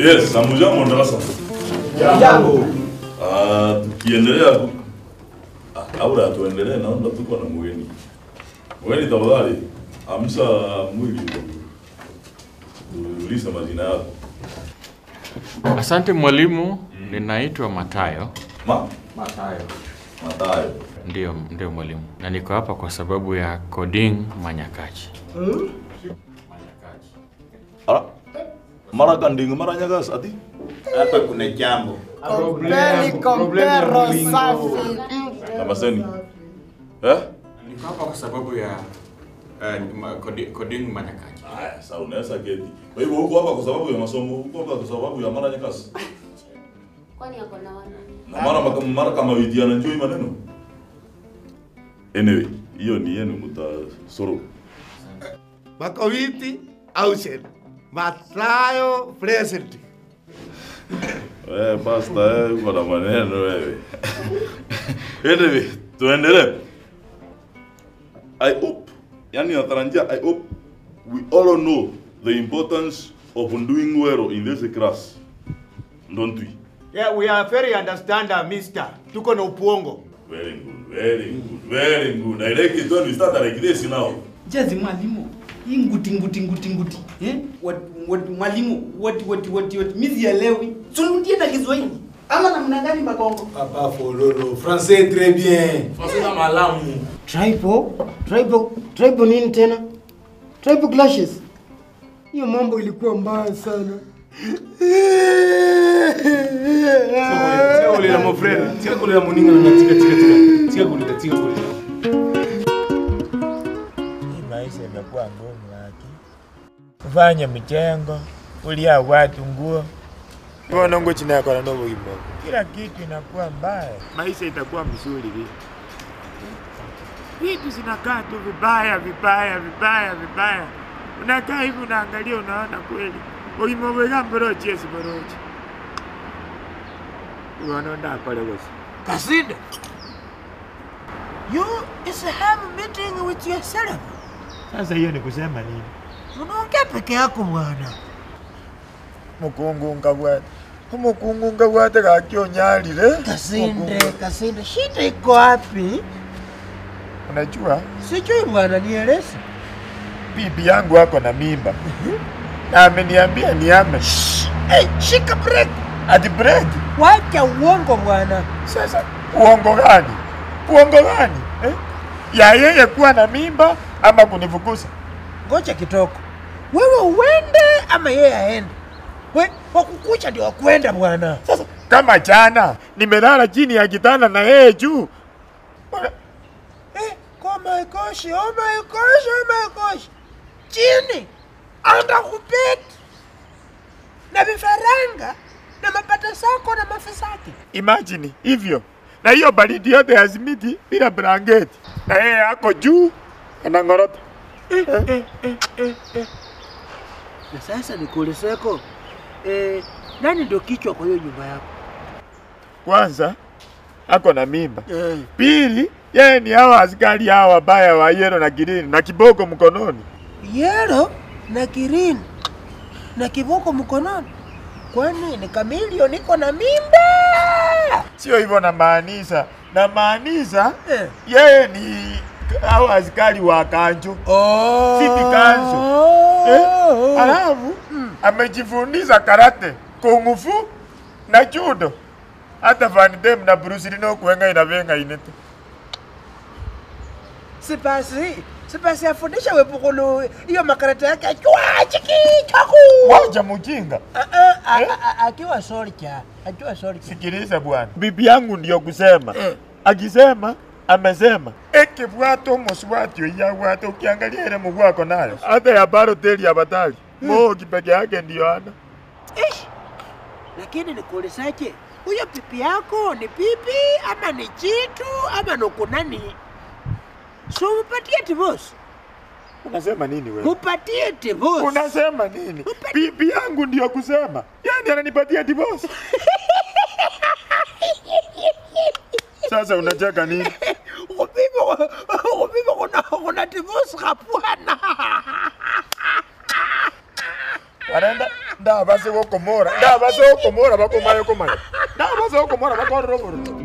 Yes, hamujambo darasa. Jambo. Ah, tukiendelea ku- ah, kabla tuendelee, naomba tuko na mgeni. Mgeni tafadhali, amsha mwili uliza majina yako. Asante mwalimu, ninaitwa Matayo. Ma, Matayo. Matayo. Ndio, ndio mwalimu, na niko hapa kwa sababu ya Coding Manyakachi. Ara, mara kandinga mara nyagas ati? Hapa kuna jambo. Kompeni kompero safi. Namaseni. Eh? Niko hapa kwa sababu ya uh, ma, coding, coding Manyakachi. Aya, sasa unaweza keti. Kwa hivyo huko hapa kwa sababu ya masomo, huko hapa kwa sababu ya mara nyagas. Kwani ako na wana? Na mara maka- mara kama widiana njoo maneno. Anyway, hiyo ni yenu mtasoro. Makawiti Ausen. Matayo present. Eh, pasta, eh, uko na maneno wewe. Anyway, tuendelee. I hope, yani natarajia, I hope we all know the importance of doing well in this class. Don't we? Yeah, we are very understander, mister. Tuko na upuongo. Very good, very good, very good. I like it when we start like this now. Jazi mwalimu. Hii nguti nguti nguti nguti. Eh? What what mwalimu what what what what mimi sielewi. Turudie na Kiswahili. Ama namna gani makongo? Papa Fololo. Français très bien. Français na malamu. Triple, triple, triple nini tena? Triple clashes. Hiyo mambo ilikuwa mbaya sana. Sio kulila mo friend. Sio kulila muninga na tika tika tika. Sio kulila tika kulila. Hii maisha imekuwa ngumu haki. Kufanya michengo, kulia watu nguo. Mbona ngo chini yako na nobo imo. Kila kitu inakuwa mbaya. Maisha itakuwa mzuri vipi? Vitu zinakaa tu vibaya vibaya vibaya vibaya. Unakaa hivi unaangalia unaona kweli. Oimowega mborochi esi mborochi. Unaona pale gosi. Kasinde. You is have a meeting with yourself. Sasa hiyo ni kusema nini? Unaongea peke yako bwana. Mukungu ngabwate. Mukungu ngabwate kakionyalile. Kasinde, Kasinde, shida iko wapi? Unajua Sijui bwana, nieleze. bibi yangu ako na mimba na ameniambia niame. Hey, shika break. Ati break. Wacha uongo bwana. Sasa uongo gani? Uongo gani eh? ya yeye kuwa na mimba ama kunifukuza? Ngoja kitoko. Wewe uende ama yeye aende? We, wakukucha ndio wakwenda bwana. Sasa kama jana nimelala chini ya kitanda na yeye juu, Eh, oh my gosh, oh my gosh, oh my gosh. Chini anda kupeti na vifaranga na mapata sako na mafisaki. imagine hivyo, na hiyo baridi yote ya simiti bila blanketi, na yeye ako juu anang'orota. Eh, eh, eh, eh, eh. Na sasa nikuulizeko, eh, nani ndio kichwa kwa hiyo nyumba yako? Kwanza ako na mimba, Eh, pili yeye ni hawa askari hawa wabaya wa yero na girini na kiboko mkononi. yero na green na kiboko mkononi. Kwani ni kamilio niko na mimba? Sio hivyo namaanisha, namaanisha Eh. yeye ni hawa askari wa kanjo Oh. City Council. eh? Alafu amejifundisha karate, kung fu na judo. Hata Van Damme na Bruce Lee no kuenga inavenga inete. Sipasi, sipasi afundisha wepukulu hiyo makarata yake achua chiki chaku. Wacha mujinga. Ah, ah, ah, ah, ah, Akiwa soldier, akiwa soldier. Sikiliza bwana, bibi yangu ndio kusema Eh. akisema amesema eke bwato moswatio ya bwato ukiangalia ile mguu ako nayo hata ya baro teli ya batali mo kipeke yake ndio ana Ish. Lakini nikuulizaje, huyo pipi yako ni pipi ama ni chitu ama nuko nani? So mupatie divorce, unasema nini wewe mupatie divorce. unasema nini bibi yangu ndio kusema yani ananipatia divorce sasa unacheka nini Upipo, upipo kuna kuna divorce kapwana. wanaenda ndabase gokomora ndabase gokomora bakomanya komanya ndabase gokomora bakorora